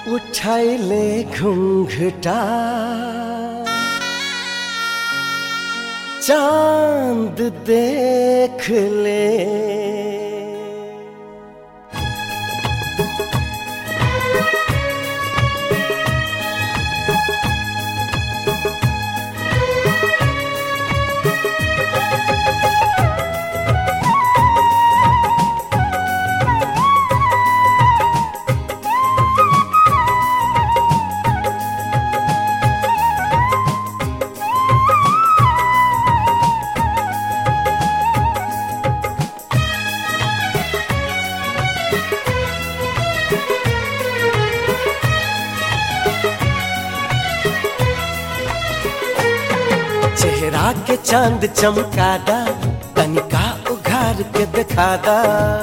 उठाइले घुंघटा चांद देख ले चेहरा के चांद चमकादा तनिका उघार के दिखादा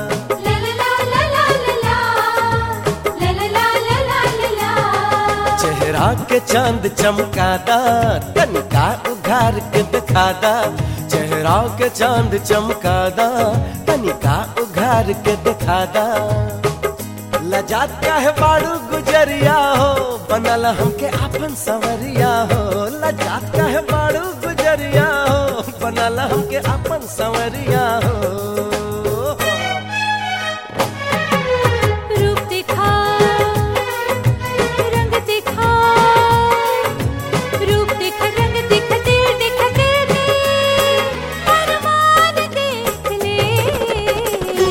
चेहरा के चांद चमकादा तनिका उघार के दिखादा चेहरा के चांद चमकादा तनिका उघार के दिखादा लजात काहे बाड़ू गुजरिया हो बनल हमके आपन सवरिया हो लजात काहे बाड़ू गुजरिया हो बनल हमके आपन सवरिया हो रूप दिखा रंग दिखा रूप दिख रंग दिख दिल दिख दिल दे अरमान देख ले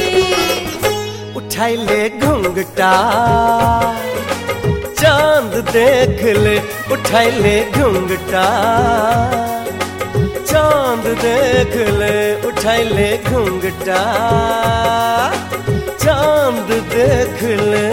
उठाइले घुंघटा चांद देख ले उठाइले घुंघटा चांद देख ले उठाइले घुंघटा चांद देख ले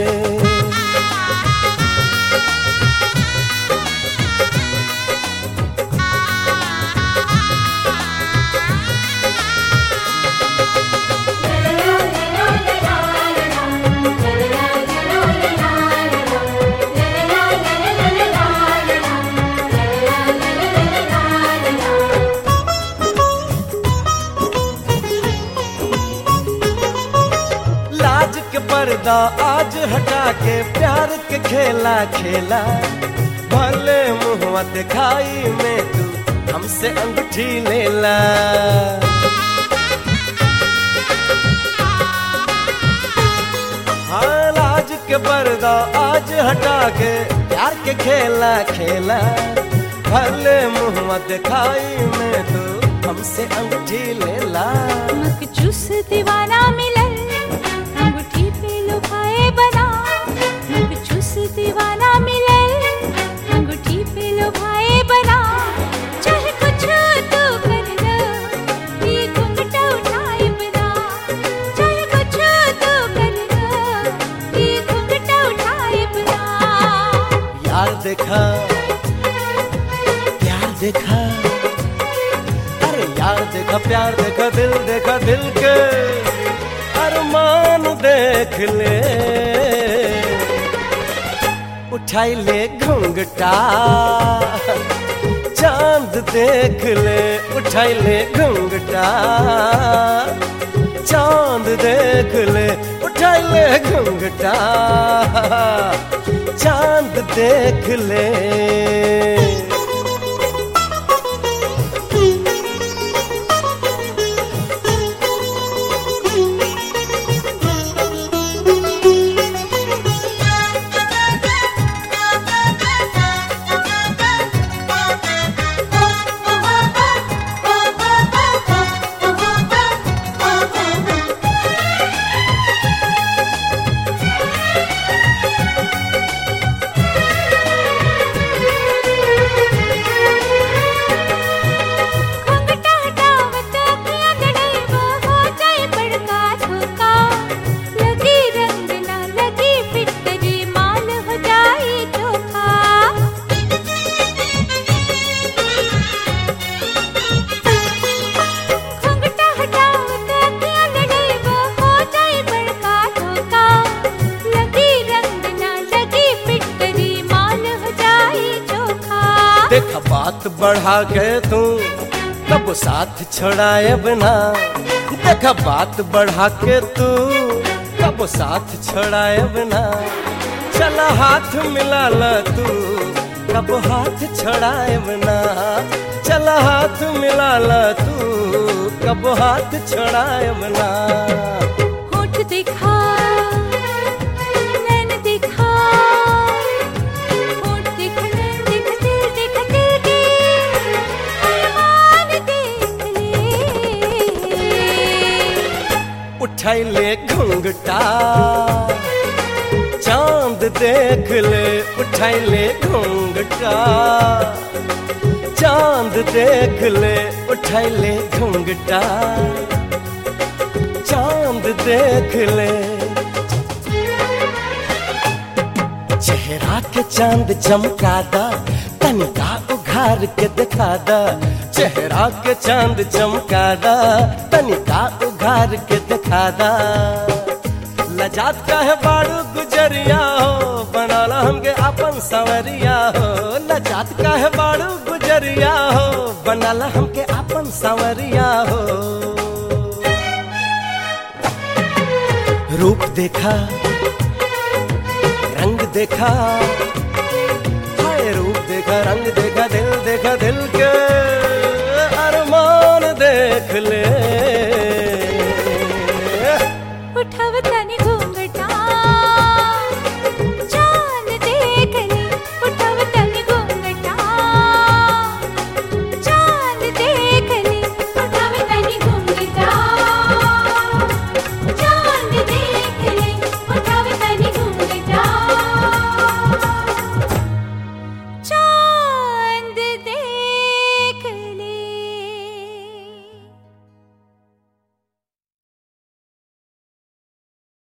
लाज के पर्दा आज हटा के प्यार के खेला खेला भले मुहवा दिखाई में तू हमसे अंगूठी लेला हाँ लाज के पर्दा आज हटा के प्यार के खेला खेला भले मुहवा दिखाई में तू हमसे अंगूठी लेला मकजूस दीवाना मिलन अंगूठी पे लुभाए बना मकजूस दीवाना मिलन अंगूठी पे लुभाए बना चाहे कुछ तू कर लो ये घूंघटा उठाए बना चाहे कुछ तू कर लो ये घूंघटा उठाए बना यार देखा प्यार देखा अरे यार देखा प्यार देखा दिल देखा दिल के अरमान देख ले उठाई ले घुंघटा चांद देख ले उठाई ले घुंघटा चांद देख ले उठाई ले घुंघटा चांद देख ले घूंघटा हटावत अखियाँ गड़ेवा हो जाए बड़का धोखा लगी रंग ना लगी फिटरी माल हो जाए धोखा घूंघटा हटावत अखियाँ गड़ेवा हो जाए बड़का धोखा लगी रंग ना लगी फिटरी माल हो जाए धोखा देख बात बढ़ा के तू कब साथ छोड़ाए बिना देख बात बढ़ा के तू कब साथ छोड़ाए बिना चल हाथ मिला ला तू कब हाथ छड़ाए बना चल हाथ मिला ला तू कब हाथ छड़ाए बना होठ दिखा नैन दिखा होठ दिख नैन दिख दिल दिख दिल के अरमान देख ले उठैले घुंघटा चांद देख ले उठैले घुंघटा चांद देख ले उठैले घुंघटा चांद देख ले चेहरा के चांद चमकादा तनिका उघार के दिखादा चेहरा के चांद चमकादा तनिका उघार के दिखादा लजात का है बाड़ू गुजरिया हो बनाला हमके अपन सवरिया हो लजात का है बाड़ू गुजरिया हो बनाला हमके अपन सवरिया हो रूप देखा रंग देखा हाय रूप देखा रंग देखा दिल देखा दिल के अरमान देख ले